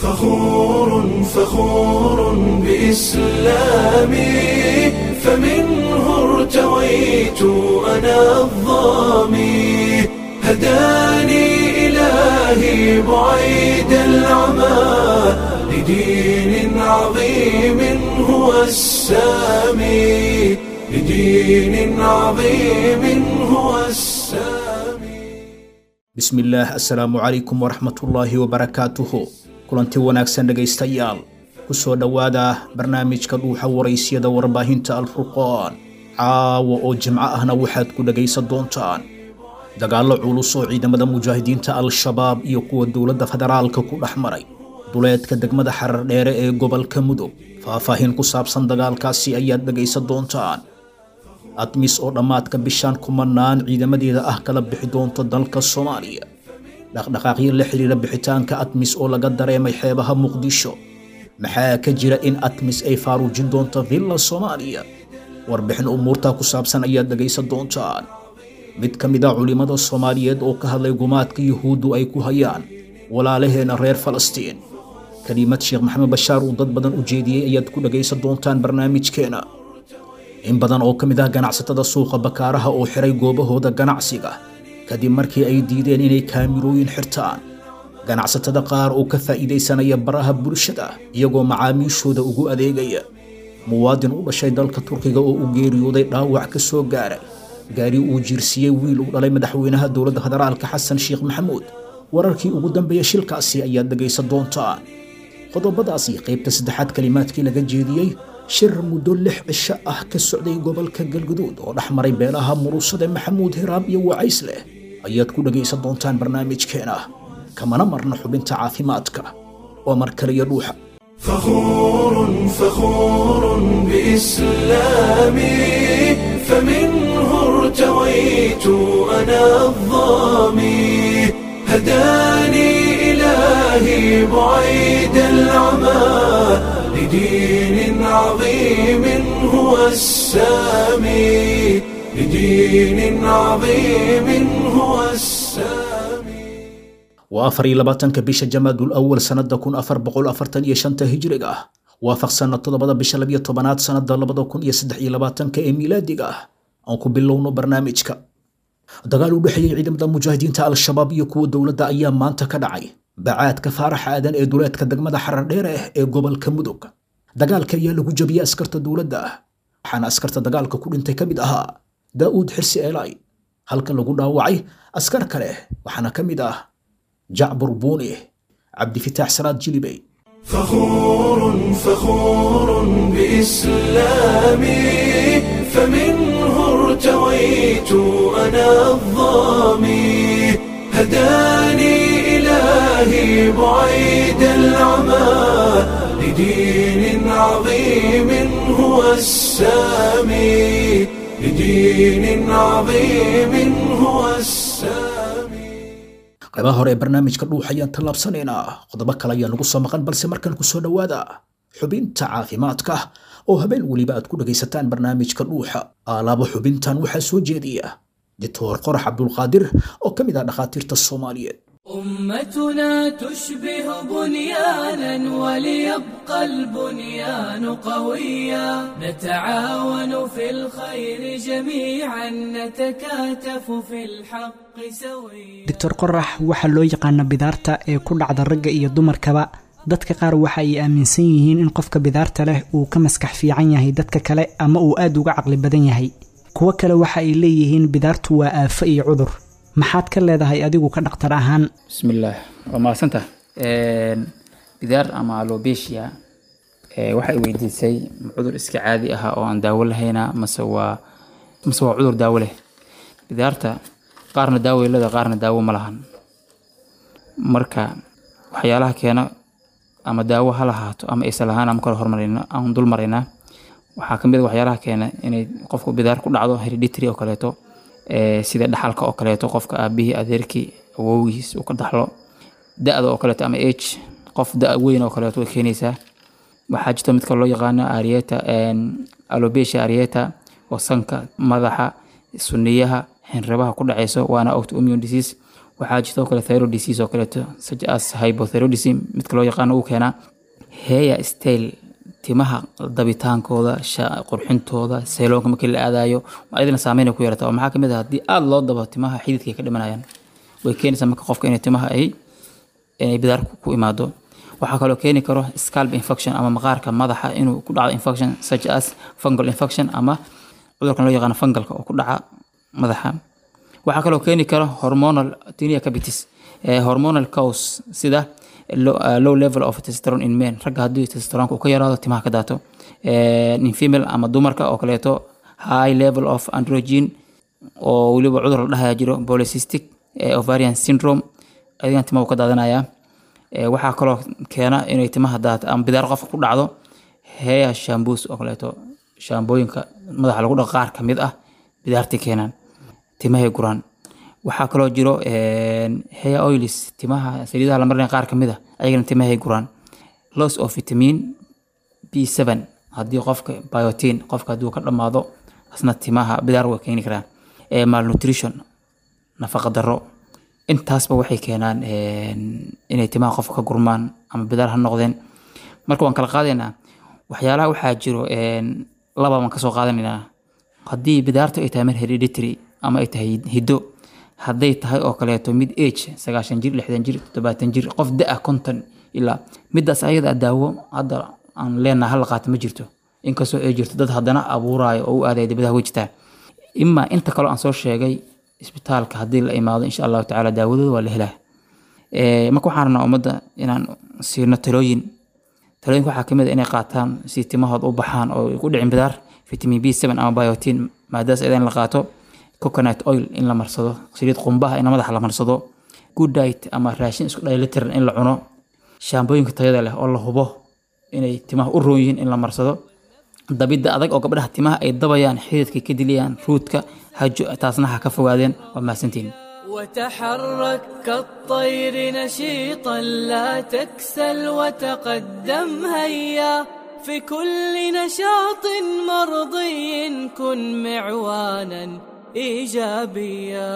فخور فخور بإسلامي فمنه ارتويت أنا الظامي هداني إلهي بعيد العمى لدين عظيم هو السامي لدين عظيم هو السامي bismillaah assalaamu calaykum waraxmatullaahi wabarakaatuhu kulanti wanaagsan dhegaystayaal ku soo dhowaada barnaamijka dhuuxa waraysyada warbaahinta alfurqaan caawa oo jimco ahna waxaad ku dhegaysan doontaan dagaallo culus oo ciidamada mujaahidiinta al-shabaab iyo kuwa dowladda federaalka ku dhex maray duleedka degmada xarar dheere ee gobolka mudug faahfaahin ku saabsan dagaalkaasi ayaad dhegaysan doontaan admis oo dhammaadka bishaan kumanaan ciidamadeeda ah kala bixi doonto dalka soomaaliya dhaqdhaqaaqyo la xidhiira bixitaanka admis oo laga dareemay xeebaha muqdisho maxaa ka jira in admis ay faaruujin doonto villa soomaaliya warbixin umuurtaa ku saabsan ayaad dhegaysan doontaan mid ka mid a culimmada soomaaliyeed oo ka hadlay gumaadka yuhuuddu ay ku hayaan walaalaheena reer falastiin kelimad sheekh maxamed bashaar uu dad badan u jeediyey ayaad ku dhegaysan doontaan barnaamijkeena in badan oo ka mid ah ganacsatada suuqa bakaaraha oo xiray goobahooda ganacsiga kadib markii ay diideen inay kaamirooyin xirtaan ganacsatada qaar oo ka faa'iidaysanaya baraha bulshada iyagoo macaamiishooda ugu adeegaya muwaadin u dhashay dalka turkiga oo u geeriyooday dhaawac ka soo gaaray gaari uu jiirsiiyey wiil uu dhalay madaxweynaha dowladda federaalka xasan sheekh maxamuud wararkii ugu dambeeya shilkaasi ayaad dhegaysan doontaan qodobadaasi qaybta saddexaad kalimaadkii laga jeediyey shir muddo lix cisho ah ka socday gobolka galguduud oo dhex maray beelaha murusade maxamuud hiraab iyo wacays leh ayaad ku dhegaysan doontaan barnaamijkeena kamana marna xubinta caafimaadka oo mar kaliya dhuuxa فخور فخور بإسلامي فمنه ارتويت أنا الظامي هداني إلهي بعيد العمى لدين عظيم هو السامي لدين عظيم هو السامي waa afar iyo labaatanka bisha jamaadul awal sannada kun afar boqol afartan iyo shanta hijriga ah waafaqsanna toddobada bisha labiyo tobanaad sannada labada kun iyo saddex iyo labaatanka ee miilaadiga ah aan ku bilowno barnaamijka dagaal u dhexeeyey ciidamada mujaahidiinta al-shabaab iyo kuwa dowladda ayaa maanta ka dhacay bacaadka faarax aadan ee duleedka degmada xarar dheere ee gobolka mudug dagaalka ayaa lagu jabiyey askarta dowladda waxaana askarta dagaalka ku dhintay ka mid ahaa daa'uud xirsi eelay halka lagu dhaawacay askar kale waxaana ka mid ah jacbur buuni cabdifitaax salaad jilibey فخور فخور بإسلامي فمنه ارتويت أنا الظامي هداني إلهي بعيد العمى لدين عظيم هو السامي لدين عظيم هو السامي qaybaha hore ee barnaamijka dhuux ayaan tallaabsanaynaa qodobo kale ayaa nagu soo maqan balse markan ku soo dhowaada xubinta caafimaadka oo habeen weliba aad ku dhegaysataan barnaamijka dhuuxa aalaaba xubintan waxaa soo jeediya doctor qorax cabdulqaadir oo ka mid ah dhakhaatiirta soomaaliyeed أمتنا تشبه بنيانا وليبقى البنيان قويا نتعاون في الخير جميعا نتكاتف في الحق سويا doctor qorax waxaa loo yaqaana bidaarta ee ku dhacda ragga iyo dumarkaba dadka qaar waxa ay aaminsan yihiin in qofka bidaarta leh uu ka maskax fiican yahay dadka kale ama uu aad uga caqli badan yahay kuwo kale waxa ay leeyihiin bidaartu waa aafo iyo cudur maxaad ka leedahay adigu ka dhaktar ahaan bismillaah waa mahadsanta bidaar ama alobesia waxay weydiisay ma cudur iska caadi ah oo aan daawo lahayna mase waa mase waa cudur daawo leh bidaarta qaarna daawo leeda qaarna daawo ma lahan marka waxyaalaha keena ama daawo ha lahaato ama aysan lahaan ama kala hormarayna aan dul maraynaa waxaa kamid a waxyaalaha keena inay qofku bidaar ku dhacdo hereditary oo kaleeto ee, sida dhaxalka oo kaleeto qofka aabihii adeerkii awowgiis uu ka dhaxlo da-da oo kaleeto ama age qof da weyn oo kaleeto way keenaysaa waxaa jirta midka loo yaqaano arieta alobesia arieta oo sanka madaxa suniyaha xinrabaha ku dhaceyso waana autoimmune disease waxaa jirta oo kale thyroid disease oo kaleeto such as hypothyroidism midka loo yaqaano uu keenaa hair style timaha dabitaankooda sha- qurxintooda sayloonka markii la aadayo ayadana saameyn ay ku yeelata oo maxaa kamid ah haddii aada loo dabo timaha xididka ay ka dhimanayaan way keenaysaa marka qofka inay timaha ay inay bidaar ku- ku imaado waxaa kaloo keeni karo scalp infection ama maqaarka madaxa inuu ku dhacdo infection such as fungal infection ama cudurkan loo yaqaano fungalka oo ku dhaca madaxa waxaa kaloo keeni kara hormonal tinea capitis eh, hormonal cause sida low, uh, low level of testosterone in men ragga haddii testosteronka uu ka yaraado timaha ka daato Eh, in female ama dumarka oo kaleeto high level of androgen oo weliba cudur la dhahaya jiro polycystic eh, ovarian syndrome adigana timaha uu ka daadanaya Eh, waxaa kaloo keena inay timaha daato ama bidaar qofka ku dhacdo hair shamboos oo kaleeto shaambooyinka madaxa lagu dhaqo qaar kamid ah bidaartii keenaan timahay guraan waxaa kaloo jiro een, hair oils timaha saliidaha la marinaya qaar kamid ah ayagana timahay guraan loss of vitamin b7 haddii qofka biotin qofka haddii uu ka dhamaado asna timaha bidaar way keeni karaan Eh, malnutrition nafaqa daro intaasba waxay keenaan een, inay timaha qofka ka gurmaan ama bidaar ha noqdeen marka waan kala qaadaynaa waxyaalaha waxaa jiro een, laba baan kasoo qaadanaynaa haddii bidaartu ay tahay mid hereditary ama ay tahay hiddo hadday tahay oo kaleeto mid age sagaashan jir lixdan jir toddobaatan jir qof da-a konton ilaa midaas ayada daawo hadda aan leenaha hala qaata ma jirto inkastoo ay jirto dad haddana abuuraayo oo u aadaya dibadaha way jirtaa imaa inta kaloo aan soo sheegay isbitaalka haddii la imaado insha allahu tacaala daawadooda waa la helaa Eh, marka waxaan rabnaa ummadda inaan siino talooyin talooyinka waxaa kamid a inay qaataan si timahooda u baxaan oo ay ku dhicin bidaar vitamin b seven ama biotin maadaas iyada in la qaato coconut oil in la marsado saliid qumbaha in madaxa la marsado good diet ama raashin isku dheelitiran in la cuno shaambooyinka tayada leh oo la hubo inay timaha u roon yihiin in la marsado dabidda adag oo gabdhaha timaha ay dabayaan xididka ka diliyaan ruudka hajo taasna ha ka fogaadeen waa mahadsantihin وتحرك كالطير نشيطا لا تكسل وتقدم هيا في كل نشاط مرضي كن معوانا ايجابيا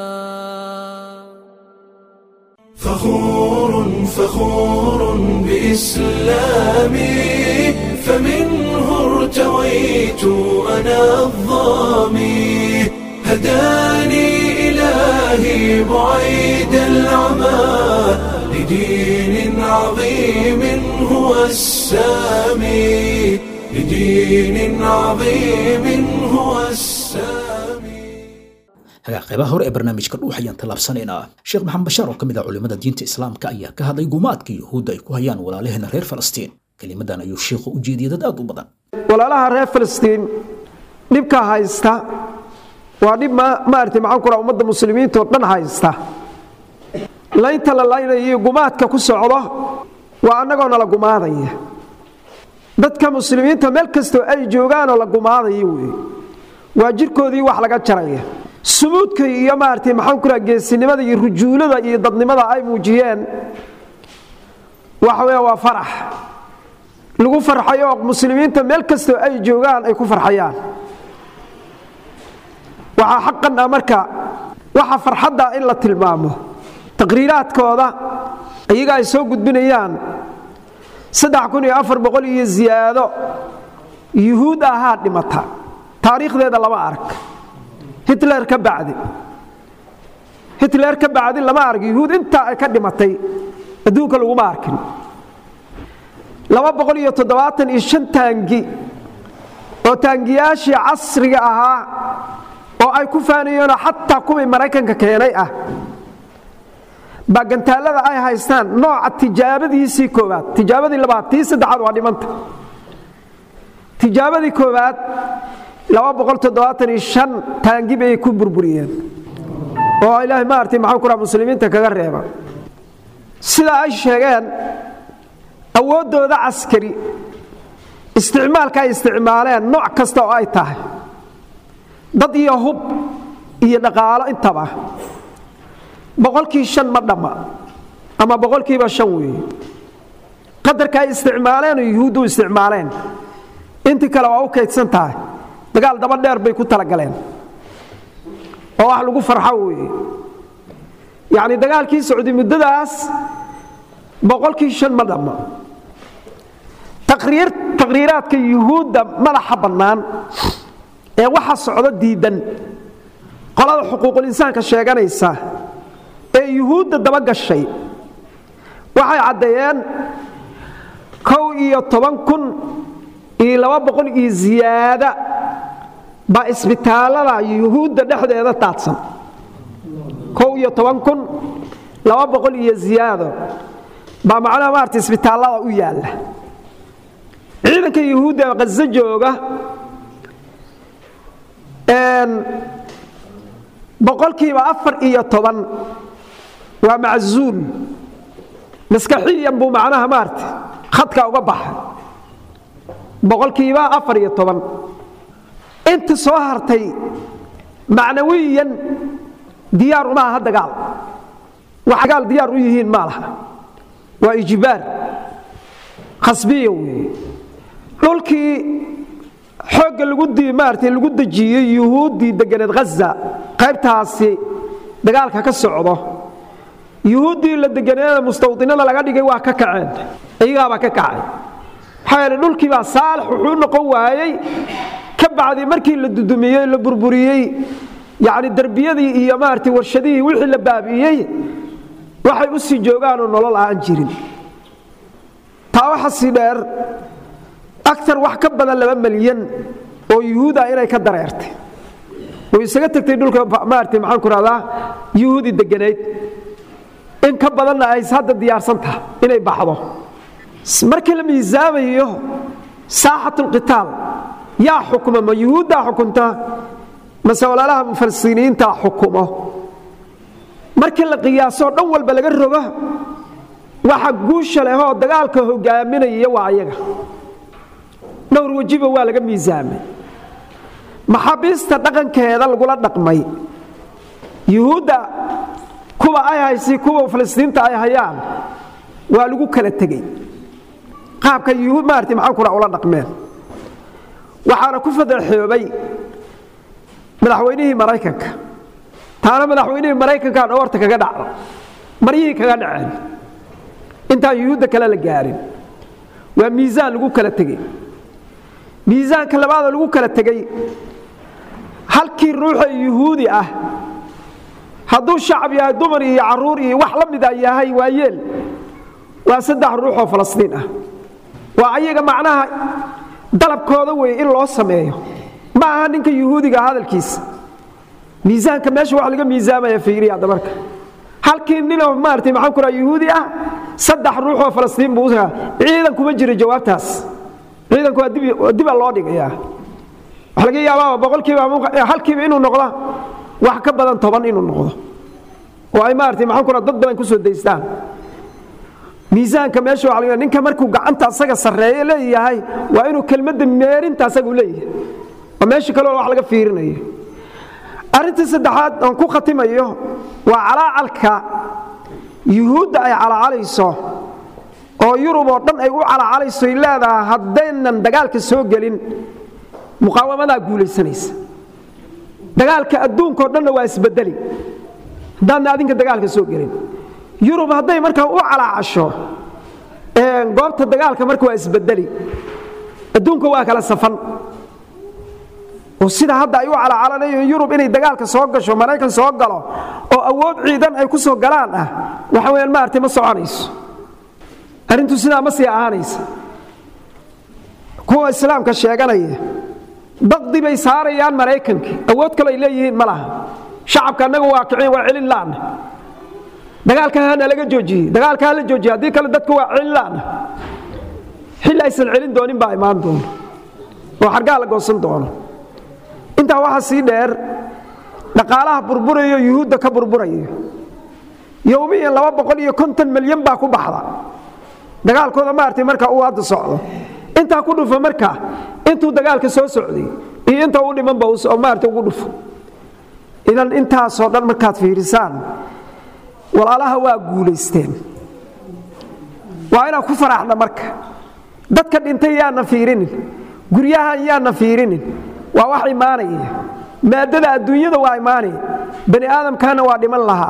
فخور فخور بإسلامي فمنه ارتويت أنا الظامي هداني إلهي بعيد العمى لدين عظيم هو السامي لدين عظيم هو السامي hagaa qaybaha hore ee barnaamijka dhuux ayaan tallaabsanaynaa sheekh maxamed bashaar oo ka mid ah culimmada diinta islaamka ayaa ka hadlay gumaadka yuhuudda ay ku hayaan walaalaheena reer falastiin kelimadan ayuu sheikhu u jeediyey dad aad u badan walaalaha reer falastiin dhibka haysta waa dhib ma- maaragtay maxaan ku raha ummadda muslimiinta oo dhan haysta laynta la laynayo iyo gumaadka ku socdo waa annagoo nala gumaadaya dadka muslimiinta meel kastoo ay joogaanoo la gumaadayo wey waa jirkoodii wax laga jaraya sumuudka iyo maaragtay maxaan ku raha geesinimada iyo rujuulada iyo dadnimada ay muujiyeen waxa weya waa farax lagu farxayo oo muslimiinta meel kastoo ay joogaan ay ku farxayaan waxaa xaqan ah marka waxa farxadda in la tilmaamo taqriiraadkooda iyaga ay soo gudbinayaan iyo ziyaado yuhuud ahaa dhimata taariikhdeeda lama arag hitler ka bacdi hitler ka bacdi lama arag yuhuud intaa ay ka dhimatay adduunka laguma arkin taangi oo taangiyaashii casriga ahaa oo ay ku faanayeenoo xataa kuwii maraykanka keenay ah baa gantaalada ay haystaan nooca tijaabadiisii kooaad tijaabadii labaad tii saddexaad waa dhimanta tijaabadii koowaad taangi bay ku burburiyeen oo ilaahay maartay maxaan ku raha muslimiinta kaga reeba sida ay sheegeen awooddooda caskari isticmaalka ay isticmaaleen nooc kasta oo ay tahay dad iyo hub iyo dhaqaalo intaba boqolkii shan ma dhamma ama boqolkiiba shan weeye qadarka ay isticmaaleen oo yuhuuddu isticmaaleen intii kale waa u kaydsan tahay dagaal daba dheer bay ku talagaleen oo wax lagu farxo weeye yacni dagaalkii socday muddadaas boqolkii shan ma dhamma taqriir taqriiraadka yuhuudda madaxa bannaan ee waxa socdo diidan qolada xuquuqul insaanka sheeganaysa ee yuhuudda daba gashay waxay caddeeyeen kow iyo toban kun iyo laba boqol iyo ziyaada baa isbitaallada yuhuudda dhexdeeda taadsan kow iyo toban kun laba boqol iyo ziyaado baa macnaha maarata isbitaallada u yaalla ciidanka yuhuudda ee qaso jooga boqolkiiba afar iyo toban waa maczuul maskaxiyan buu macnaha maarata khadka uga baxay boqolkiiba afar iyo toban inta soo hartay macnawiyan diyaar uma aha dagaal wax dagaal diyaar u yihiin ma laha waa ijbaar khasbiya weeye dhulkii xoogga lagu maarata lagu dejiyey yuhuuddii deganeed ghaza qaybtaasi dagaalka ka socdo yuhuuddii la deganeeda mustawdinada laga dhigay waa ka kaceen iyagaabaa ka kacay maxaa yeele dhulkii baa saalix wuxuu noqon waayey ka bacdi markii la dudumiyey la burburiyey yacni derbiyadii iyo maarata warshadihii wixii la baabi'iyey waxay u sii joogaanoo nolol aan jirin taa waxa sii dheer aar wax ka badan laba malyan oo yuhuuda inay ka dareertay oo isaga tegtay dhulka maarata maxaan ku rahdaa yuhuudi deganayd in ka badanna ay hadda diyaarsan tahay inay baxdo markii la miisaamayo saaxatulqitaal yaa xukuma ma yuhuuddaa xukunta mase walaalaha mufalsiniintaa xukumo markii la qiyaasoo dhan walba laga rogo waxa guusha leh oo dagaalka hogaaminaya waa ayaga dhowr wejiba waa laga miisaamay maxaabiista dhaqankeeda lagula dhaqmay yuhuudda kuwa ay haysi kuwa falistiinta ay hayaan waa lagu kala tegey qaabka yuhuud maarata maxaan kura ula dhaqmeen waxaana ku fadeexoobay madaxweynihii maraykanka taana madaxweynihii maraykankaa dhawarta kaga dhacda maryihii kaga dhaceen intaan yuhuudda kale la gaarin waa miisaan lagu kala tegey miisaanka labaadoo lagu kala tegey halkii ruuxa yuhuudi ah hadduu shacab yahay dumar iyo caruur iyo wax la mida yahay waa yeel waa saddex ruux oo falastiin ah waa ayaga macnaha dalabkooda wey in loo sameeyo ma aha ninka yuhuudiga hadalkiisa miisaanka meesha wax laga miisaamaya fiiriya hadda marka halkii ninoo maarata maxaan ku raha yuhuudi ah saddex ruux oo falastiin buu ciidan kuma jira jawaabtaas ciidanku waa diba loo dhigayaa waxa laga yaabaa boqolkiiba halkiiba inuu noqdo wax ka badan toban inuu noqdo oo ay maarata maxaan ku raha dad badan ku soo daystaan miisaanka meesha waa laga ninka markuu gacanta asaga sarreeye leeyahay waa inuu kelmadda meerinta asagu leeyahay oo meesha kaleo wax laga fiirinayo arrintii saddexaad aan ku khatimayo waa calaacalka yuhuudda ay calaacalayso oo yurub oo dhan ay u calaacalayso ay leedahay haddaynan dagaalka soo gelin muqaawamadaa guulaysanaysa dagaalka adduunkao dhanna waa isbedeli haddaadna adinka dagaalka soo gelin yurub hadday markaa u calaacasho goobta dagaalka marka waa isbedeli adduunka waa kala safan oo sida hadda ay u calacalanayo yurub inay dagaalka soo gasho maraykan soo galo oo awood ciidan ay ku soo galaan ah waxa weyaan maaragtay ma soconayso arrintu sidaa ma sii ahaanaysa kuwa islaamka sheeganaya daqdi bay saarayaan maraykankii awood kale ay leeyihiin ma laha shacabka annaga waa kicin waa celin laana dagaalka hana laga joojiyey dagaalka hala joojiye haddii kale dadku waa celin laana xilli aysan celin doonin baa imaan doono oo xargaa la goosan doono intaa waxaa sii dheer dhaqaalaha burburayo yuhuudda ka burburayo yowmiyan laba boqol iyo konton milyan baa ku baxda dagaalkooda maartay marka uu hadda socdo intaa ku dhufo marka intuu dagaalka soo socday iyo inta u dhimanba maarata ugu dhufo idan intaasoo dhan markaad fiirisaan walaalaha waa guulaysteen waa inaan ku faraxna marka dadka dhintay yaana fiirinin guryahan yaana fiirinin waa wax imaanaya maadada adduunyada waa imaanaya bani aadamkana waa dhiman lahaa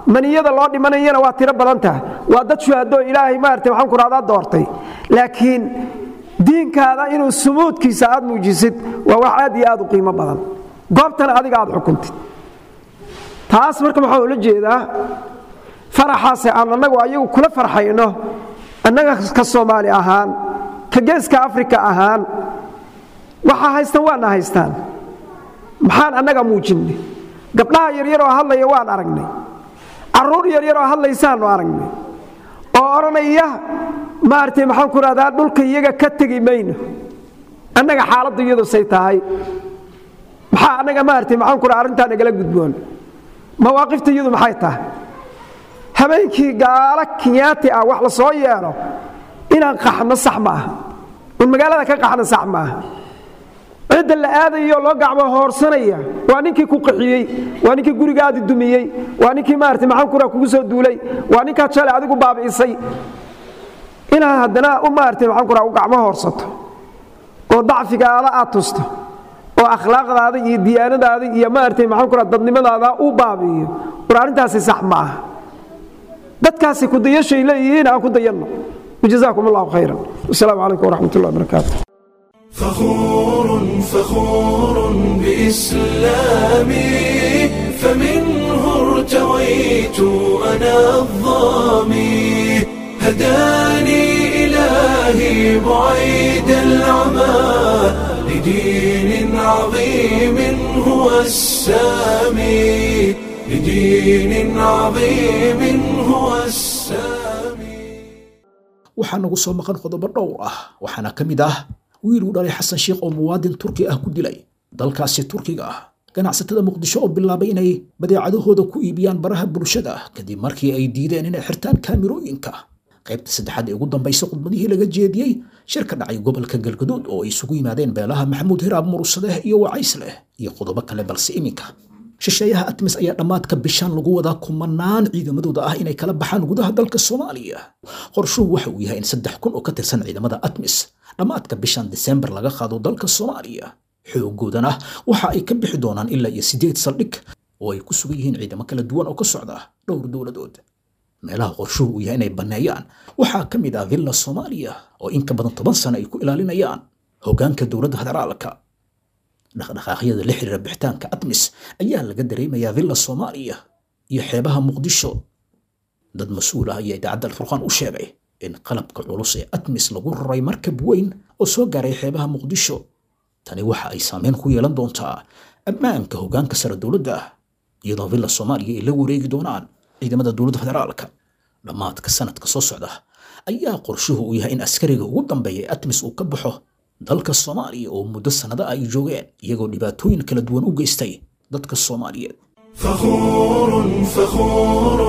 maniyada loo dhimanayana waa tiro badan tahay waa dad shuhadoo ilaahay maarata waxaan ku rahdaa doortay laakiin diinkaada inuu sumuudkiisa aad muujisid waa wax aad iyo aad u qiimo badan goobtana adiga aad xukuntid taas marka waxaa ula jeedaa faraxaase aan annagu ayagu kula farxayno annaga ka soomaali ahaan ka geeska afrika ahaan waxaa haystaan waana haystaan maxaan annaga muujinay gabdhaha yaryaroo hadlaya waan aragnay carruur yaryaroo hadlaysaannu aragnay oo odhanaya maaragtay maxaan ku rahdaa dhulka iyaga ka tegi mayno annaga xaaladdu iyadu say tahay maxaa annaga maaragtay maxaan ku raha arrintaa nagala gudboon mawaaqifta iyadu maxay tahay habeenkii gaalo kinyaati ah wax la soo yeelo inaan qaxno sax ma aha un magaalada ka qaxno sax ma aha cidda la aadayo loo gacmo hoorsanaya waa ninkii ku qaxiyey waa ninkii gurigaadi dumiyey waa ninkii maarata maxaan kura kugu soo duulay waa ninkaad shalay adigu baabi'isay inaad haddana u maarata maxaan kura u gacmo hoorsato oo dacfigaada aad tusto oo akhlaaqdaada iyo diyaanadaada iyo maarata maxaan kura dadnimadaada u baabi'iyo war arrintaasi sax ma aha dadkaasi kudayashay leeyihiin aan ku dayanno wajazaakum allahu khayran wasalaamu calaykum waraxmat ullahi wabarakaatu فخور فخور بإسلامي فمنه ارتويت أنا الظامي هداني إلهي بعيد العمى لدين عظيم هو السامي لدين عظيم هو السامي waxaa nagu soo maqan qodobo dhowr ah waxaana ka mid ah wiil uu dhalay xasan sheikh oo muwaadin turki ah ku dilay dalkaasi turkiga ah ganacsatada muqdisho oo bilaabay inay badeecadahooda ku iibiyaan baraha bulshada kadib markii ay diideen inay xirtaan kaamirooyinka qaybta saddexaad ee ugu dambaysa khudbadihii laga jeediyey shir ka dhacay gobolka galgaduud oo ay isugu yimaadeen beelaha maxamuud hiraab murusadeh iyo wacaysleh iyo qodobo kale balse iminka shisheeyaha atmis ayaa dhammaadka bishaan lagu wadaa kumanaan ciidamadooda ah inay kala baxaan gudaha dalka soomaaliya qorshuhu waxa uu yahay in saddex kun oo ka tirsan ciidamada atmis dhammaadka bishan disembar laga qaado dalka soomaaliya xoogoodana waxa ay ka bixi doonaan ilaa iyo siddeed saldhig oo ay ku sugan yihiin ciidamo kala duwan oo ka socda dhowr dowladood meelaha qorshuhu uu yahay inay banneeyaan waxaa ka mid ah villa soomaaliya oo in ka badan toban sano ay ku ilaalinayaan hoggaanka dowladda federaalka dhaqdhaqaaqyada la xiriira bixitaanka atmis ayaa laga dareemayaa villa soomaaliya iyo xeebaha muqdisho dad mas-uul ah ayaa idaacadda alfurqaan u sheegay in qalabka culus ee atmis lagu raray markab weyn oo soo gaaray xeebaha muqdisho tani waxa ay saameyn ku yeelan doontaa ammaanka hoggaanka sare dowladda iyadoo villa soomaaliya ay la wareegi doonaan ciidamada dowladda federaalka dhammaadka sanadka soo socda ayaa qorshuhu uu yahay in askariga ugu dambeeya ee atmis uu ka baxo dalka soomaaliya oo muddo sannado ay joogeen iyagoo dhibaatooyin kala duwan u geystay dadka soomaaliyeed فخور فخور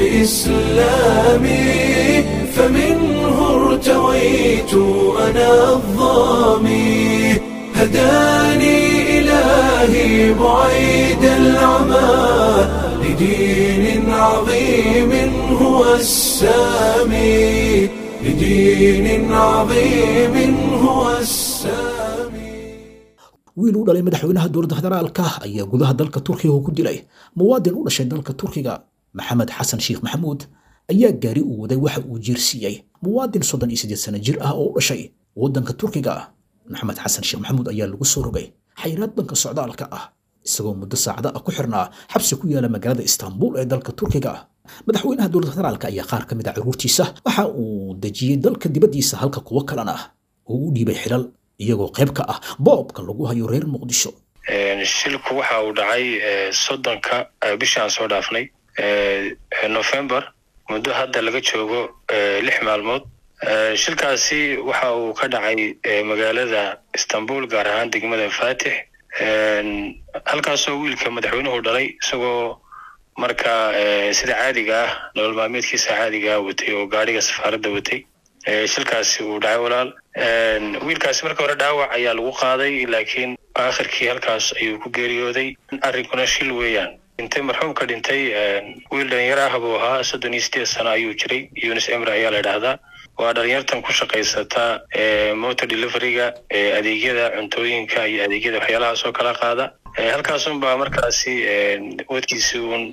بإسلامي فمنه ارتويت أنا الظامي هداني إلهي بعيد العمى لدين عظيم هو السامي لدين عظيم هو السامي wiil u dhalay madaxweynaha dowladda federaalka ayaa gudaha dalka turkiga ku dilay muwaadin u dhashay dalka turkiga maxamed xasan sheekh maxamuud ayaa gaari uu waday waxa uu jiirsiiyey muwaadin soddon iyo siddeed sano jir ah oo u dhashay waddanka turkiga maxamed xasan sheekh maxamuud ayaa lagu soo rogay xayraad banka socdaalka ah isagoo muddo saacada ah ku xirnaa xabsi ku yaala magaalada istaanbul ee dalka turkiga madaxweynaha dowladda federaalka ayaa qaar ka mid a caruurtiisa waxa uu dejiyey dalka dibaddiisa halka kuwo kalena uu u dhiibay xilal iyagoo qayb ka ah boobka lagu hayo reer muqdisho shilku waxa uu dhacay soddonka bishaan soo dhaafnay november muddo hadda laga joogo lix maalmood shilkaasi waxa uu ka dhacay magaalada istanbul gaar ahaan degmada fatix halkaasoo wiilka madaxweynuhu dhalay isagoo marka sida caadiga ah nolol maalmeedkiisa caadiga ah watay oo gaadhiga safaaradda watay shilkaasi uu dhacay walaal wiilkaasi marka hore dhaawac ayaa lagu qaaday laakiin aakhirkii halkaas ayuu ku geeriyooday arrinkuna shil weeyaan dhintay marxuumka dhintay wiil dhalinyaro ah buu ahaa soddon iyo sideed sano ayuu jiray yunis emre ayaa la idhaahdaa waa dhalinyartan ku shaqaysata motor deliveryga adeegyada cuntooyinka iyo adeegyada waxyaalahaas oo kala qaada halkaasun baa markaasi wadkiisi uun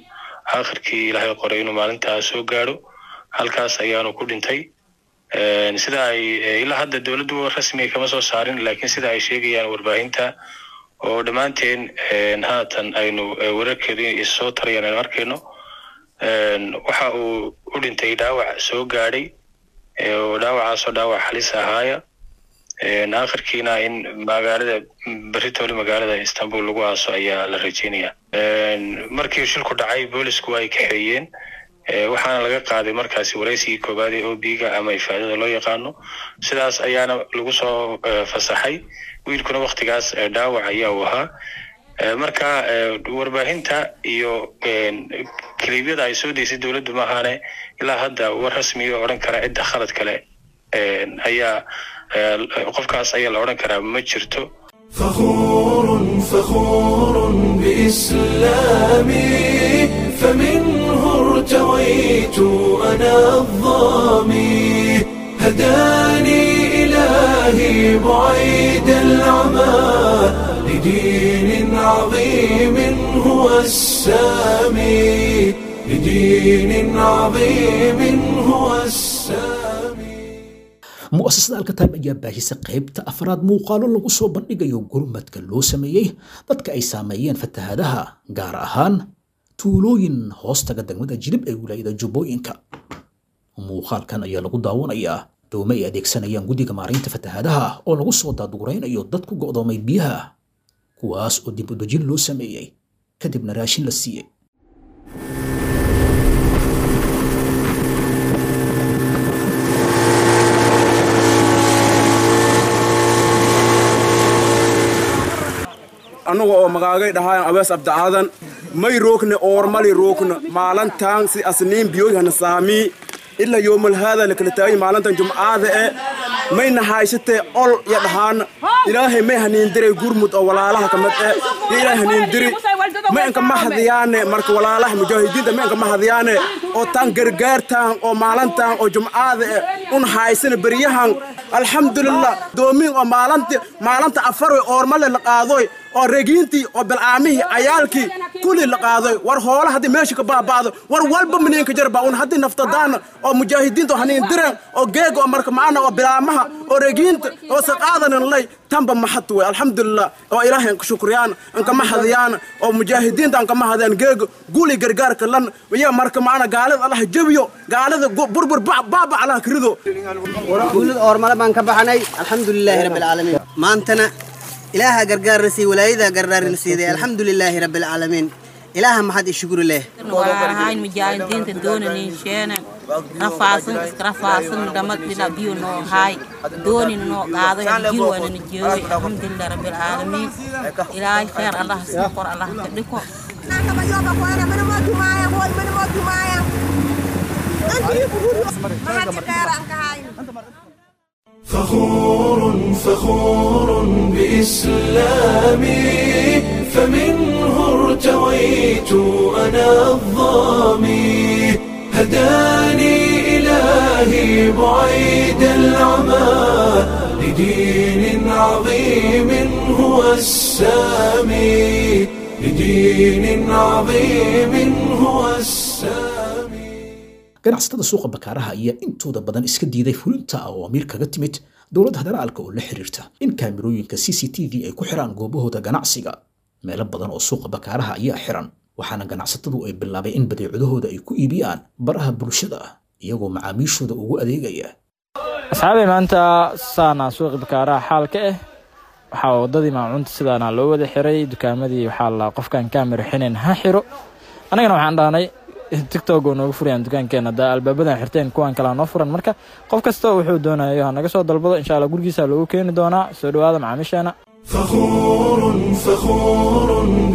aakhirkii ilaahay qoray inuu maalintaa soo gaadho halkaas ayaanu ku dhintay sida ay ilaa hadda dowladdu rasmiga kama soo saarin laakiin sida ay sheegayaan warbaahinta oo dhammaanteen haatan aynu wararkeedii issoo tarayaan aynu arkayno waxa uu u dhintay dhaawac soo gaadhay oo dhaawacaasoo dhaawac halis ahaaya aakhirkiina in magaalada beritoole magaalada istanbul lagu aaso ayaa la rajeynaya markii shilku dhacay boolisku ay kaxeeyeen waxaana laga qaaday markaasi waraysigii koowaad ee obiga ama ifaadada loo yaqaano sidaas ayaana lagu soo fasaxay wiilkuna waktigaas dhaawac ayaa uu ahaa marka warbaahinta iyo kaliibyada ay soo deysay dowladdu maahaane ilaa hadda war rasmiga odhan kara cidda khalad kale ayaa qofkaas ayaa la odhan karaa ma jirto فخور فخور بإسلامي فمنه ارتويت أنا الظامي هداني إلهي بعيد العمى لدين عظيم هو السامي لدين عظيم هو السامي mu'asasada alkataib ayaa baahisa qaybta afraad muuqaalo lagu soo bandhigayo gurmadka loo sameeyey dadka ay saameeyeen fatahaadaha gaar ahaan tuulooyin hoostaga degmada jilib ee wilaayada jubbooyinka muuqaalkan ayaa lagu daawanayaa doome ay adeegsanayaan guddiga maaraynta fatahaadaha oo lagu soo daadguraynayo dad ku go'doomay biyaha kuwaas oo dib u dejin loo sameeyey kadibna raashin la siiyey annaga oo magaagay dhahaan abees abdacaadan may rookne oormali rookna maalantaan si asniin biyoyhana saamii ila yoomal haada lakala taagay maalantan jumcaada e mayna haysatee ol ya dhahaan ilaahay may haniindiray gurmud oo walaalaha kamid e yo ilaahay haniindiri ma inka mahadiyaane marka walaalaha mujaahidiinta ma inka mahadiyaane oo taan gargaartaan oo maalantaan oo jumcaada e un haysana beryahan alxamdulilah doomin oo maalanti maalanta afaroy oormale la qaadoy oo regiintii oo bilcaamihii cayaalkii kulli la qaadoy war hoola haddii meesha ka baaba'do war walba miniinka jarba un haddii naftadaana oo mujaahidiinta oo haniin direen oo geega oo marka macana oo bilaamaha oo regiinta oo saqaadanan lay tanba maxad wey alxamdulilah oo ilaahay anka shukriyaan anka mahadiyaan oo mujaahidiinta anka mahadiyaan geega guli gargaarka lan iya marka macana gaalada allah jabiyo gaalada burbur baaba allah karido guulada oormale baan ka baxanay alxamdulilaahi rabbi alcaalamiin maantana ilaaha gargaarna siiyey walaayadaa gargaarna siiday alxamdulilaahi rabbi alcaalamiin ilaaha maxad i shukri leh warahayn mujaahidiinta doonanin sheena rafaasan iska rafaasan dhamad dhina biyo noo haay doonin noo qaado jirwanana jeeyoy alxamdulilah rabbi alcaalamiin ilaahay khayr allah sii qor allah ka dhiko فخور فخور بإسلامي فمنه ارتويت أنا الظامي هداني إلهي بعيد العمى لدين عظيم هو السامي لدين عظيم هو السامي ganacsatada suuqa bakaaraha ayaa intooda badan iska diiday fulinta awaamiir kaga timid dowladda federaalka oo la xiriirta in kaamirooyinka c c t v ay ku xiraan goobahooda ganacsiga meelo badan oo suuqa bakaaraha ayaa xiran waxaana ganacsatadu ay bilaabay in badeecadahooda ay ku iibiyaan baraha bulshada iyagoo macaamiishooda ugu adeegaya asxaabay maanta saana suuqi bakaaraha xaalka ah waxaa wadadii maacuunta sidaana loo wada xiray dukaamadii waxaa la qofkan kaamira xinayn ha xiro annagana waxaan dhahnay tictok oo nooga furayaan dukaankeena haddaa albaabadan xirteen kuwan kalea noo furan marka qof kasta wuxuu doonayo ha naga soo dalbado insha allah gurigiisa loogu keeni doonaa soo dhowaada macaamiisheena فخور فخور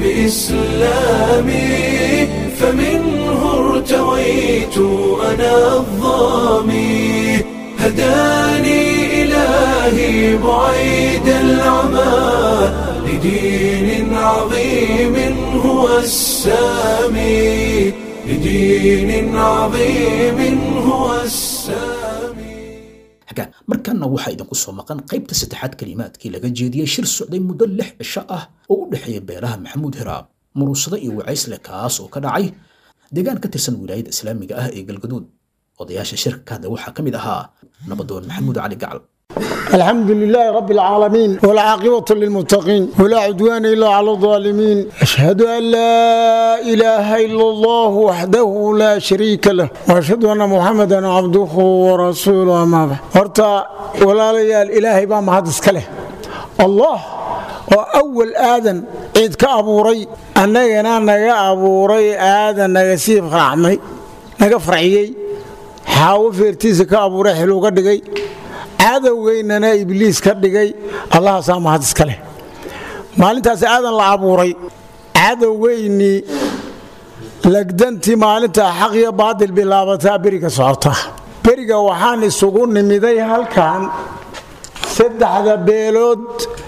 بإسلامي فمنه ارتويت أنا الظامي هداني إلهي بعيد العمى لدين عظيم هو السامي لدين عظيم هو السامي xagaan markaana waxaa idinku soo maqan qaybta saddexaad kelimaadkii laga jeediyey shir socday muddo lix cisho ah oo u dhexeeya beelaha maxamuud hiraab muruusado iyo wacaysle kaas oo ka dhacay deegaan ka tirsan wilaayada islaamiga ah ee galgaduud odayaasha shirka ka hadla waxaa ka mid ahaa nabadoon maxamuud cali gacal الحمد لله رب العالمين والعاقبة للمتقين ولا عدوان إلا على الظالمين أشهد أن لا إله إلا الله وحده لا شريك له وأشهد أن محمدا عبده ورسوله أما بعد هرتا ولا ليال إلهي بام هذا كله الله وأول آدم عيد كأبوري أننا نجا أبوري آدم نجا سيف رحمي نجا فرعيي حاو فيرتيس كأبوري حلو قدقي cadowgeynana ibliis ka dhigay allahaasaa mahad iska leh maalintaasi aadan la abuuray cadowgeynii lagdantii maalintaa xaq iyo baadil bilaabataa beriga socotaa beriga waxaan isugu nimiday halkan saddexda beelood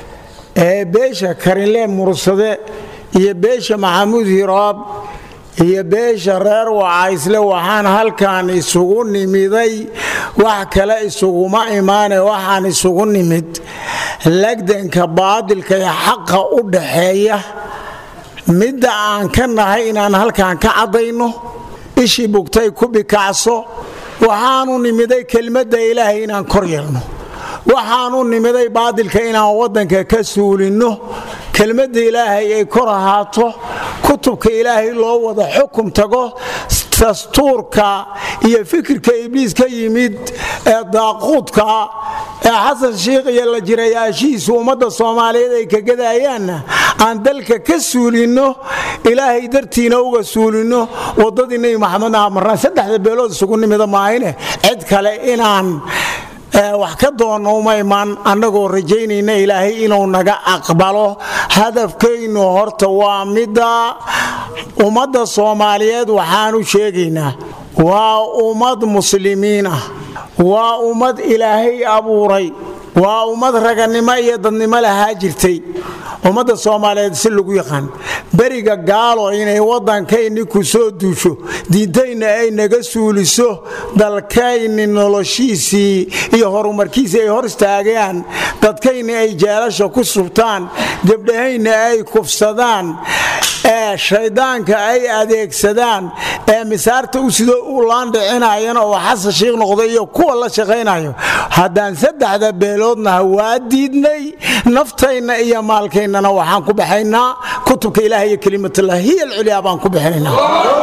ee beesha karinle mursade iyo beesha maxamuud hiraab iyo beesha reer wacaysle waxaan halkan isugu nimiday wax kale isuguma imaane waxaan isugu nimid lagdanka baadilka ee xaqa u dhaxeeya midda aan ka nahay inaan halkan ka caddayno ishii bugtay ku bikacso waxaanu nimiday kelmadda ilaahay inaan kor yeelno waxaanu nimiday baadilka inaan waddanka ka suulinno kelmadda ilaahay ay kor ahaato kutubka ilaahay loo wada xukum tago dastuurka iyo fikirka ibliis ka yimid ee daaquudka ee xasan shiikh iyo la jirayaashihiisu ummadda soomaaliyeed ay ka gadayaanna aan dalka ka suulinno ilaahay dartiina uga suulinno waddadii nebi maxamed aha marnaan saddexda beelood isugu nimida maahine cid kale inaan wax ka doonno uma imaan annagoo rajaynayna ilaahay inuu naga aqbalo hadafkaynu horta waa midda ummadda soomaaliyeed waxaanu sheegaynaa waa ummad muslimiin ah waa ummad ilaahay abuuray waa ummad raganimo iyo dadnimo lahaa jirtay ummadda soomaaliyeed si lagu yaqaan beriga gaalo inay waddankayni ku soo duusho diintayna ay naga suuliso dalkayni noloshiisii iyo horumarkiisii ay hor istaagaan dadkayni ay jeelasha ku subtaan gabdhahayna ay kufsadaan ee shayddaanka ay adeegsadaan ee misaarta u sidoo u laandhicinayana oo xasan shiikh noqda iyo kuwa la shaqaynayo haddaan saddexda beeloodnaha waa diidnay naftayna iyo maalkaynana waxaan ku baxaynaa kutubka ilaah iyo kelimatullah hiya alculyaa baan ku bixinaynaa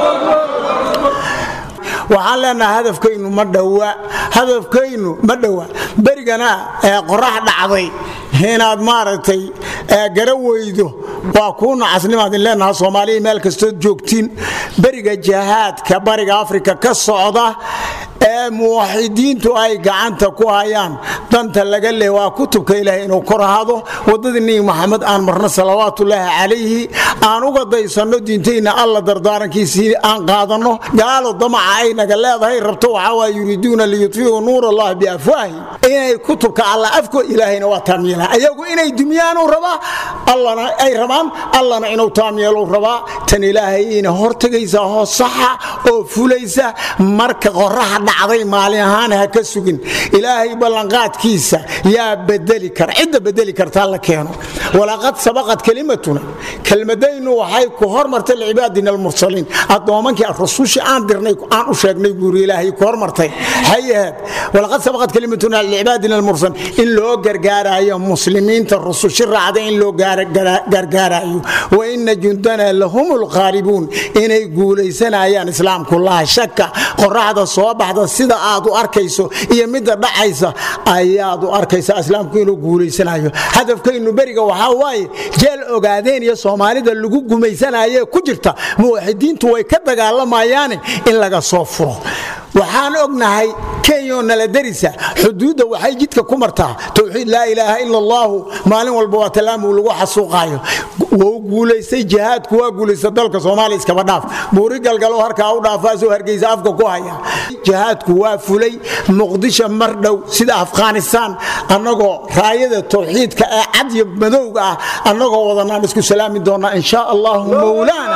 waxaan leenaha hadafkaynu ma dhowa hadafkaynu ma dhowa berigana ee qorax dhacday inaad maaragtay gara weydo waa kuu nacasnimaadin leenaha soomaaliya meel kastood joogtiin beriga jahaadka bariga afrika ka socda ee muwaxidiintu ay gacanta ku hayaan danta laga leh waa kutubka ilaahay inuu kor ahaado waddadii nebi maxamed aan marno salawaatullaahi calayhi aan uga daysanno diintayna alla dardaarankiisii aan qaadanno gaalo damaca ay naga leedahay rabto waxaa waa yuriiduuna liyudfiu nuur allah biafwaahi inay kutubka alla afko ilaahayna waa taamyeela ayagu inay dumyaanu rabaa allana ay rabaan allana inuu taamyeelu rabaa tan ilaahayna hortagaysa hoos saxa oo fulaysa marka qoraxa dhacday maalin ahaan ha ka sugin ilaahay ballanqaadkiisa yaa bedeli kara cidda bedeli kartaa la keeno walaqad sabaqat kelimatuna kelmadaynu waxay ku hormartay licibaadina almursaliin addoomankii rasuushii aan dirnay aan u sheegnay buuri ilaahay ku hormartay hay ahayd walaqad sabaqat kelimatuna licibaadina almursaliin in loo gargaarayo muslimiinta rusushi raacda in loo gargaarayo wa ina jundana lahum lqaalibuun inay guulaysanayaan islaamku laa shaka qoraxda soo baxda sida aad u arkayso iyo midda dhacaysa ayaad u arkaysa islaamku inuu guulaysanayo hadafkaynu beriga waxaa waaye jeel ogaadeen iyo soomaalida lagu gumaysanaye ku jirta muwaxidiintu way ka dagaalamayaane in laga soo furo waxaan ognahay kenyo nala darisa xuduudda waxay jidka ku martaa towxiid laa ilaaha ila allaahu maalin walba waa tallaamuu lagu xasuuqaayo wuu guulaystay jihaadku waa guulaysta dalka soomaaliya iskaba dhaaf buuri galgalo harkaa u dhaafaasoo hargeysa afka ku haya jihaadku waa fulay muqdisho mar dhow sida afghanistaan annagoo raayada towxiidka ee cad iyo madowga ah annagoo wadanaan isku salaami doonaa in shaa allahu mowlaana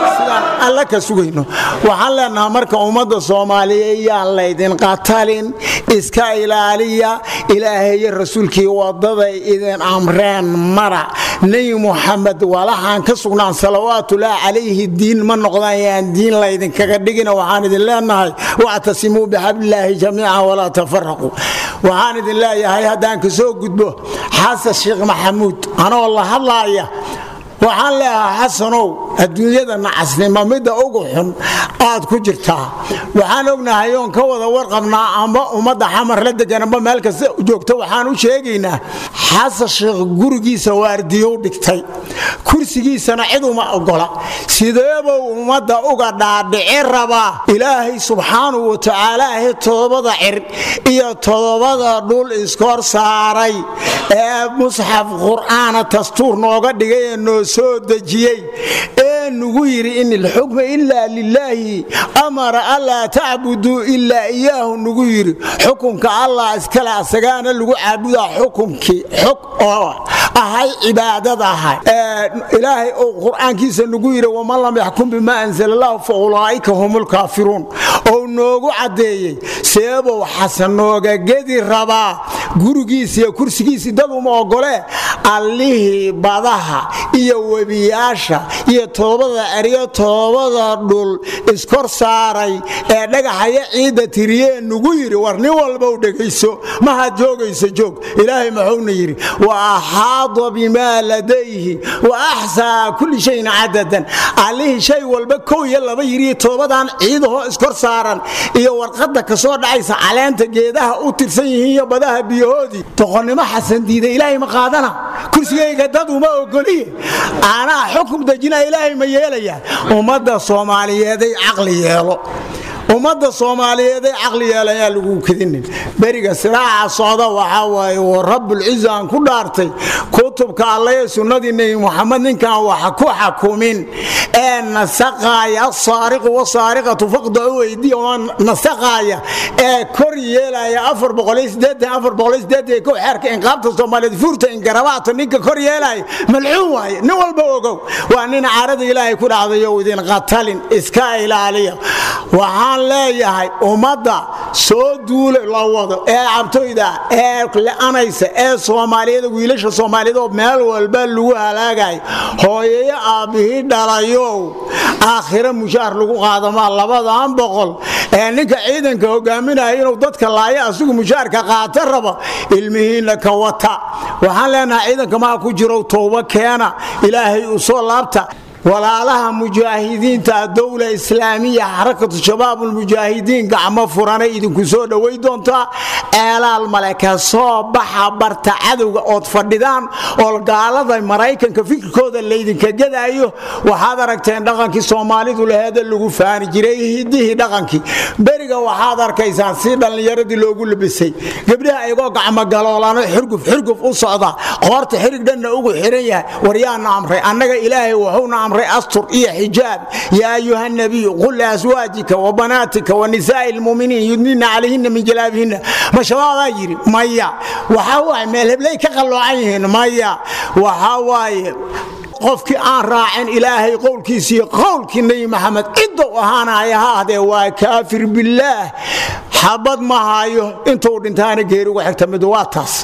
sidaan alle ka sugayno waxaan leenahaa marka ummadda soomaaliyeed yaan laydin qatalin iska ilaaliya ilaahay iyo rasuulkii wadaday idin amreen mara nebi muxamed walahaan ka sugnaan salawaatullaahi calayhi diin ma noqdaan yaan diin laydinkaga dhigina waxaan idin leenahay wactasimuu bixablillaahi jamiican walaa tafaraquu waxaan idin leeyahay haddaan ka soo gudbo xasan sheekh maxamuud anoo la hadlaaya waxaan leeyahaa xasanow adduunyada nacasnimo midda ugu xun aad ku jirtaa waxaan ognahay oon ka wada warqabnaa amba ummadda xamar la deganamba meel kasta joogta waxaan u sheegaynaa xasan sheekh gurigiisa waardiyow dhigtay kursigiisana cid uma ogola sideebuu ummadda uga dhaadhici rabaa ilaahay subxaanahu wa tacaalaahi todobada cir iyo todobada dhul iskor saaray ee musxaf qur'aana dastuur nooga dhigay ee noo soo dejiyey ee nugu yidhi in ilxukma ilaa lilaahi amara anlaa tacbuduu ilaa iyaahu nugu yidhi xukunka allah iskale asagaana lagu caabudaa xukunkii xog oo ahay cibaadada ahay ilaahay uu qur'aankiisa nugu yidhi waman lam yaxkum bimaa anzala allahu fa ulaa'ika hum lkaafiruun ou noogu caddeeyey seebow xasan nooga gedi rabaa gurigiisa iyo kursigiisii dad uma ogolee allihii badaha iyo webiyaasha iyo toobada eryo toobada dhul iskor saaray ee dhagaxaya ciidda tiriyee nugu yidhi war nin walbow dhegayso mahaad joogayso joog ilaahay maxuuna yidhi wa axaada bimaa ladayhi wa axsaa kulli shayin cadadan allihii shay walba kow iyo laba yidhi toobadan ciidahoo iskor saaran iyo warqadda kasoo dhacaysa caleenta geedaha u tirsan yihiin iyo badaha biyahoodii doqonnimo xasan diida ilaahay ma qaadana kursigayga dad uma ogoliye anaa xukum dejina ilaahay ma yeelaya ummadda soomaaliyeeday caqli yeelo ummadda soomaaliyeeday caqli yeelayaa lagu kedinin beriga siraaca socda waxaa waaye wa rabbulciza aan ku dhaartay kutubka allaye sunnadii nebi muxamed ninkaan wax ku xakumin ee nasaqaaya asaariqu wasaariqatu faqdacu weydiya oo nasaqaaya ee kor yeelaya ko xeerka inqaabta soomaaliyeed fuurta ingarabaata ninka kor yeelaya malcuun waaye nin walba ogow waa nin caarada ilaahay ku dhacdayo idin qatalin iska ilaaliya waxaan leeyahay ummadda soo duula la wado ee cabtoyda ee le-anaysa ee soomaaliyada wiilasha soomaaliyeed oo meel walba lagu halaagayo hooyayo aabbihii dhalayow aakhiro mushaar lagu qaadamaa labadan boqol ee ninka ciidanka hogaaminaya inuu dadka laaya asigu mushaarka qaata raba ilmihiinna ka wata waxaan leenahay ciidanka maa ku jiro towba keena ilaahay u soo laabta walaalaha mujaahidiinta dowla islaamiya xarakatu shabaabulmujaahidiin gacmo furanay idinku soo dhoway doontaa eelaal male ka soo baxa barta cadowga ood fadhidaan oo gaalada maraykanka fikirkooda laydinka gadaayo waxaad aragteen dhaqankii soomaalidu laheeda lagu faani jiray hidihii dhaqankii beriga waxaad arkaysaan si dhallinyaradii loogu labisay gabdhaha ayagoo gacmogaloolano xurguf xurguf u socda qoorta xirig dhanna ugu xiran yahay waryaana amray annaga ilaahay wuxuuna amray astur iyo xijaab yaa ayuha nabiyu qul liaswaajika wa banaatika wa nisaa'i lmuminiin yudnina calayhina min jalaabihinna ma shabaadaa yidhi maya waxaa waaye meel heblay ka qalloocan yihiin maya waxaa waaye qofkii aan raacin ilaahay qowlkiisiiyo qowlkii nebi maxamed cidda u ahaanaya ha ahdee waa kaafir billaah xabad ma hayo intuu dhintaana geeri uga xigta mid waa taas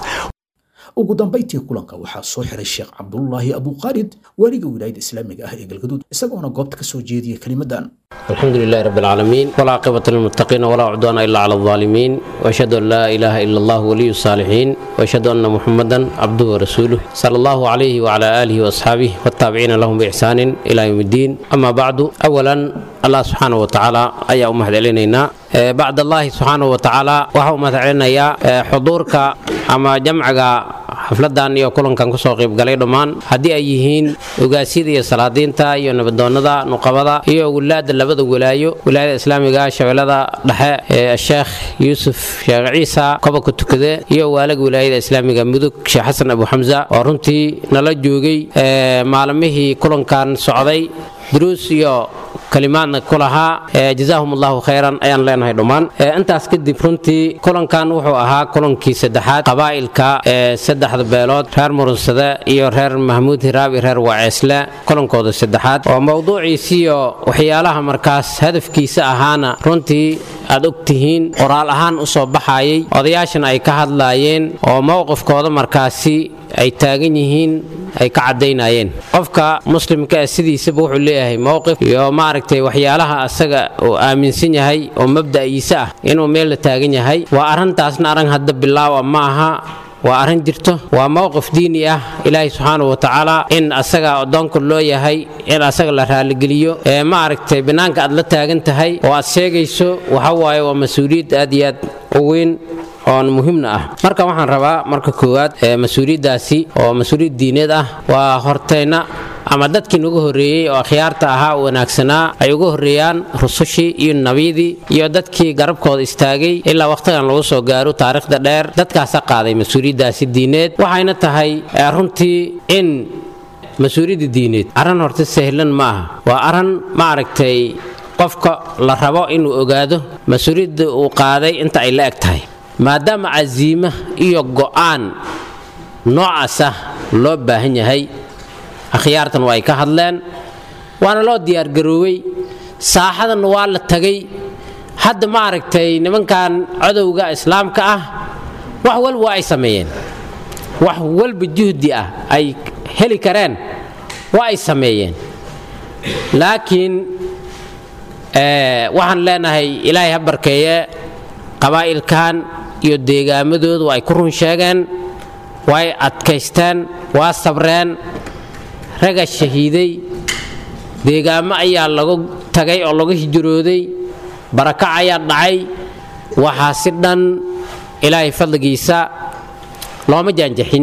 ugu dambayntii kulanka waxaa soo xiray sheekh cabdulaahi abuqaalid waaliga wilaayada islaamiga ah ee galgaduud isagoona goobta ka soo jeediyay kelimadan الحمد لله رب العالمين والعاقبة للمتقين ولا عدوان إلا على الظالمين وأشهد أن لا إله إلا الله ولي الصالحين وأشهد أن محمدا عبده ورسوله صلى الله عليه وعلى آله وأصحابه والتابعين لهم بإحسان إلى يوم الدين أما بعد أولا الله سبحانه وتعالى أي أمهد إلينا بعد الله سبحانه وتعالى وهو مثلنا يا حضورك أما جمعك xafladan iyo kulankan kusoo qaybgalay dhammaan haddii ay yihiin ogaasyada iyo salaadiinta iyo nabadoonada nuqabada iyo wulaada labada walaayo wilaayada islaamiga shabeellada dhexe ee sheekh yuusuf sheekh ciisa kobanka tukade iyo waalaga wilaayada islaamiga mudug sheekh xasan abu xamsa oo runtii nala joogay maalmihii kulankan socday duruus iyo kalimaadna ku lahaa jazaahum allahu khayran ayaan leenahay dhammaan intaas kadib runtii kulankan wuxuu ahaa kulankii saddexaad qabaa'ilka ee saddexda beelood reer murunsade iyo reer mahmuud hiraab iyo reer waceesle kulankooda saddexaad oo mowduuciisiyo waxyaalaha markaas hadafkiisa ahaana runtii aad og tihiin qoraal ahaan u soo baxayay odayaashan ay ka hadlaayeen oo mowqifkooda markaasi ay taagan yihiin ay ka caddaynayeen qofka muslimka ah sidiisaba wuxuu leeyahay mowqif iyo maaragtay waxyaalaha asaga uu aaminsan yahay oo mabda'iisa ah inuu meel la taagan yahay waa arrintaasna arrin hadda bilaawa ma aha waa arrin jirto waa mowqif diini ah ilaahay subxaanahu watacaala in asaga addoonka loo yahay in asaga la raaligeliyo ee maaragtay banaanka aad la taagan tahay oo aad sheegayso waxa waaye waa mas-uuliyad aad iyo aad u weyn oon muhiimna ah marka waxaan rabaa marka koowaad mas-uuliyaddaasi oo mas-uuliyad diineed ah waa hortayna ama dadkii nugu horreeyey oo akhyaarta ahaa oo wanaagsanaa ay uga horreeyaan rusushii iyo nabiyadii iyo dadkii garabkooda istaagay ilaa wakhtigan lagu soo gaaro taariikhda dheer dadkaasa qaaday mas-uuliyaddaasi diineed waxayna tahay runtii in mas-uuliyadda diineed arrin horta sahlan ma aha waa arrin maaragtay qofka la rabo inuu ogaado mas-uuliyadda uu qaaday inta ay la eg tahay maadaama casiimo iyo go'aan noocaasa loo baahan yahay akhyaartan waa ay ka hadleen waana loo diyaargaroowey saaxadan waa la tagay hadda ma aragtay nimankan cadowga islaamka ah wax walba waa ay sameeyeen wax walba juhdi ah ay heli kareen waa ay sameeyeen laakiin waxaan leenahay ilaahay ha barkeeye qabaa'ilkan iyo deegaamadoodu ay ku run sheegeen way adkaysteen waa sabreen raga shahiiday deegaamo ayaa lagu tagay oo lagu hijrooday barakac ayaa dhacay waxaa si dhan ilaahay fadligiisa looma jaanjaxin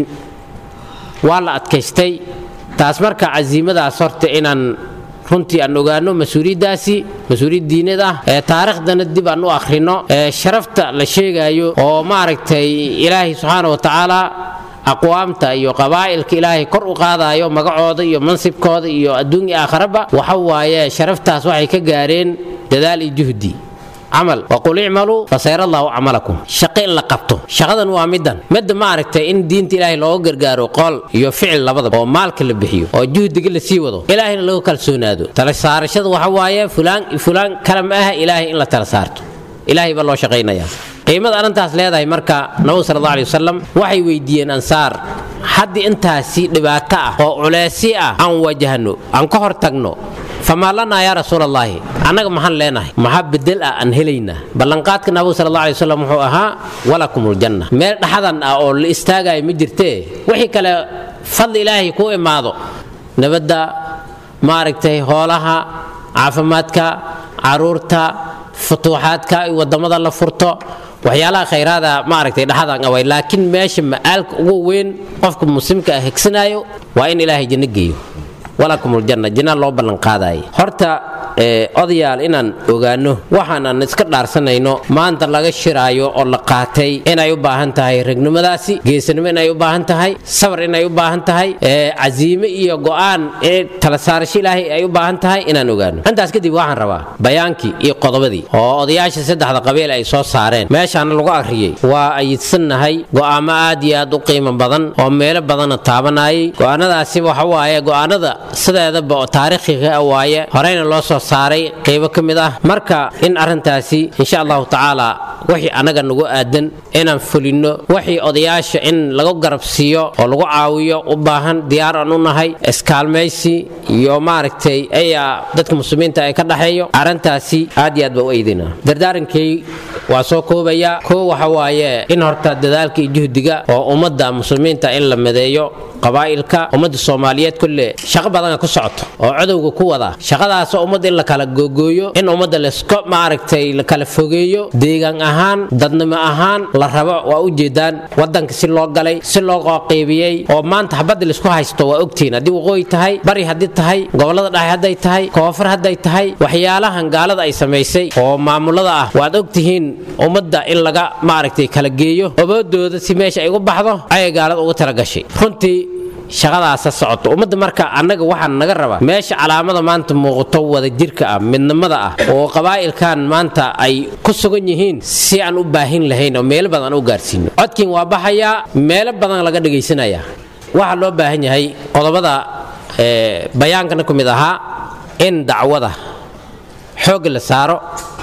waa la adkaystay taas marka casiimadaas horta inaan runtii aan ogaano mas-uuliyaddaasi mas-uuliyad diinad ah ee taariikhdana dib aan u akhrino ee sharafta la sheegaayo oo maaragtay ilaahay subxaana wa tacaala aqwaamta iyo qabaa'ilka ilaahay kor u qaadaayo magacooda iyo mansibkooda iyo adduun iyo aakharaba waxa waaye sharaftaas waxay ka gaareen dadaal iyo juhdi camal waqul icmaluu fasayra allahu camalakum shaqo in la qabto shaqadan waa middan midda maaragtay in diinta ilaahay looga gargaaro qool iyo ficil labadaba oo maalka la bixiyo oo juhdiga la sii wado ilaahayna lagu kalsoonaado tala saarashada waxa waaye fulaan fulaan kala ma aha ilaahay in la tala saarto ilaahay baa loo shaqaynayaa qiimada arrintaas leedahay marka nabigu sal alla alay wasalam waxay weydiiyeen ansaar haddii intaasi dhibaato ah oo culeysyo ah aan wajahno aan ka hor tagno famaa lanaa yaa rasuul allaahi annaga maxaan leenahay maxaa bedel ah aan helaynaa ballanqaadka nabigu sal alla alay wasalam wuxuu ahaa walakumuljanna meel dhaxadan ah oo la istaagayo ma jirtee wixii kale fadli ilaahay kuu imaado nabadda maaragtay hoolaha caafimaadka caruurta futuuxaadka wadamada la furto waxyaalaha khayraada maaragtay dhaxadan away laakiin meesha ma'aalka ugu weyn qofka muslimka ah hegsanaayo waa in ilaahay janno geeyo walakumuljanna janna loo ballanqaadaaya horta odayaal inaan ogaano waxaanan iska dhaarsanayno maanta laga shiraayo oo la qaatay inay u baahan tahay regnimadaasi geesanimo inay u baahan tahay sabar inay u baahan tahay casiime iyo go'aan tala saarasho ilaahay ay u baahan tahay inaan ogaano intaas kadib waxaan rabaa bayaankii iyo qodobadii oo odayaasha saddexda qabiil ay soo saareen meeshaana lagu akhriyey waa ayidsannahay go'aamo aad iyo aad u qiimo badan oo meelo badana taabanayay go'aanadaasi waxa waaye go'aanada sideedaba oo taariikhiga waaye horeyna loo soo saaray qaybo ka mid ah marka in arrintaasi insha allahu tacaala wixii annaga nagu aadan inaan fulinno wixii odayaasha in lagu garabsiiyo oo lagu caawiyo u baahan diyaar aan u nahay iskaalmaysi iyo maaragtay ayaa dadka muslimiinta ay ka dhaxeeyo arrintaasi aad iyo aad baa u eedaynaa dardaarankay waa soo koobaya koo waxa waaye in horta dadaalka iyo juhdiga oo ummadda muslimiinta in la mideeyo qabaa'ilka ummadda soomaaliyeed kulle shaqo badana ku socoto oo cadowga ku wada shaqadaasoo ummadda in la kala googooyo in ummadda laska maaragtay la kala fogeeyo deegaan ahaan dadnimo ahaan la rabo waa u jeedaan wadanka si loo galay si loo qeybieyey oo maanta habadda laisku haysto waa ogtihiin haddii waqooyi tahay bari haddii tahay gobollada dhexe hadday tahay koonfur hadday tahay waxyaalahan gaalada ay samaysay oo maamulada ah waad ogtihiin ummadda in laga maaragtay kala geeyo oboodooda si meesha ay ugu baxdo ayay gaalada ugu talagashay runtii shaqadaasa socoto ummadda marka annaga waxaa naga rabaa meesha calaamada maanta muuqato wadajirka ah midnimada ah oo qabaa'ilkan maanta ay ku sugan yihiin si aan u baahin lahayn oo meelo badan u gaarsiino codkiin waa baxayaa meelo badan laga dhagaysanayaa waxaa loo baahan yahay qodobada bayaankana ku mid ahaa in dacwada xoogga la saaro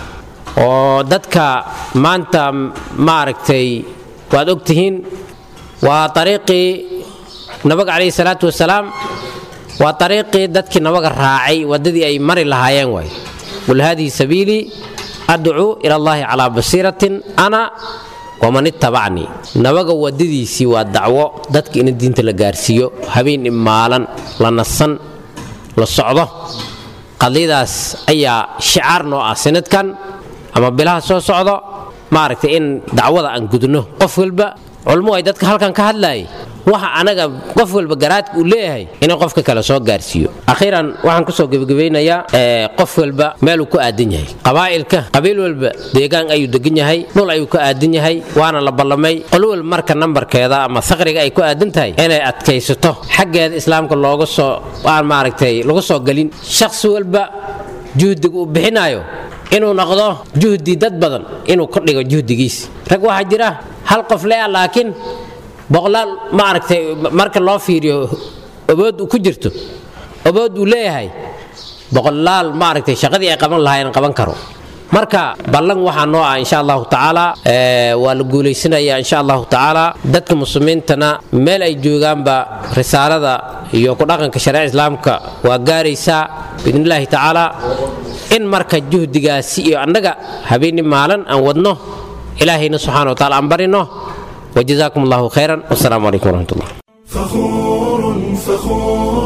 oo dadka maanta maaragtay waad ogtihiin waa ariiqii nabiga calayhi salaatu wasalaam waa ariiqii dadkii nabaga raacay waddadii ay mari lahaayeen waay qul haadihi sabiilii adcuu ila allahi calaa basiiratin ana waman ittabacnii nabaga waddadiisii waa dacwo dadka in diinta la gaarsiiyo habeen imaalan la nasan la socdo qadiyadaas ayaa shicaar noo ah sanadkan ama bilaha soo socdo maaragtay in dacwada aan gudno qof walba culmo ay dadka halkan ka hadlaayay waxa anaga qof walba garaadka uu leeyahay inuu qofka kale soo gaarsiiyo akhiiran waxaan kusoo gebagabaynayaa qof walba meeluu ku aadan yahay qabaa'ilka qabiil walba deegaan ayuu degan yahay dhul ayuu ka aadan yahay waana la ballamay qolo walba marka nambarkeeda ama saqriga ay ku aadan tahay inay adkaysato xaggeeda islaamka looga soo aan maaragtay lagu soo gelin shakhsi walba juhdiga uu bixinaayo inuu noqdo juhdi dad badan inuu ka dhigo juhdigiis rag waxaa jira hal qof lea laakiin boqolaal maaragtay marka loo fiiriyo obood uu ku jirto obood uu leeyahay boqolaal maaragtay shaqadii ay qaban lahaayeen qaban karo marka ballan waxaa noo ah insha allahu tacaala waa la guulaysanayaa insha allahu tacaala dadka muslimiintana meel ay joogaanba risaalada iyo ku dhaqanka shareeca islaamka waa gaaraysaa biidnillaahi tacaala in marka juhdigaasi iyo annaga habeenni maalan aan wadno ilaahayna subxana wa taala aan barino wajazaakum allahu khayran wasalaamu calaykum waraxmat ullah فخور فخور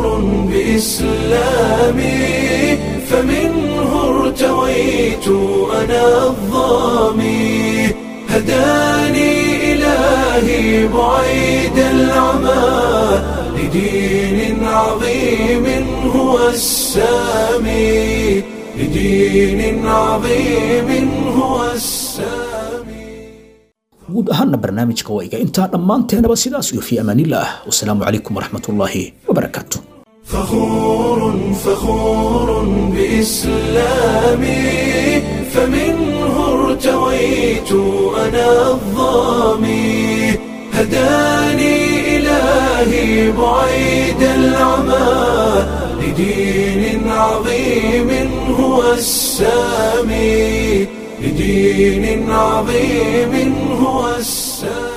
بإسلامي فمنه ارتويت أنا الظامي هداني إلهي بعيد العمى لدين عظيم هو السامي لدين عظيم هو السامي guud ahaanna barnaamijka waa iga intaa dhammaanteenaba sidaas iyo fii amaanillaah wasalaamu calaykum waraxmatullaahi wabarakaatu فخور فخور بإسلامي فمنه ارتويت أنا الظامي هداني إلهي بعيد العمى لدين عظيم هو السامي لدين عظيم هو السامي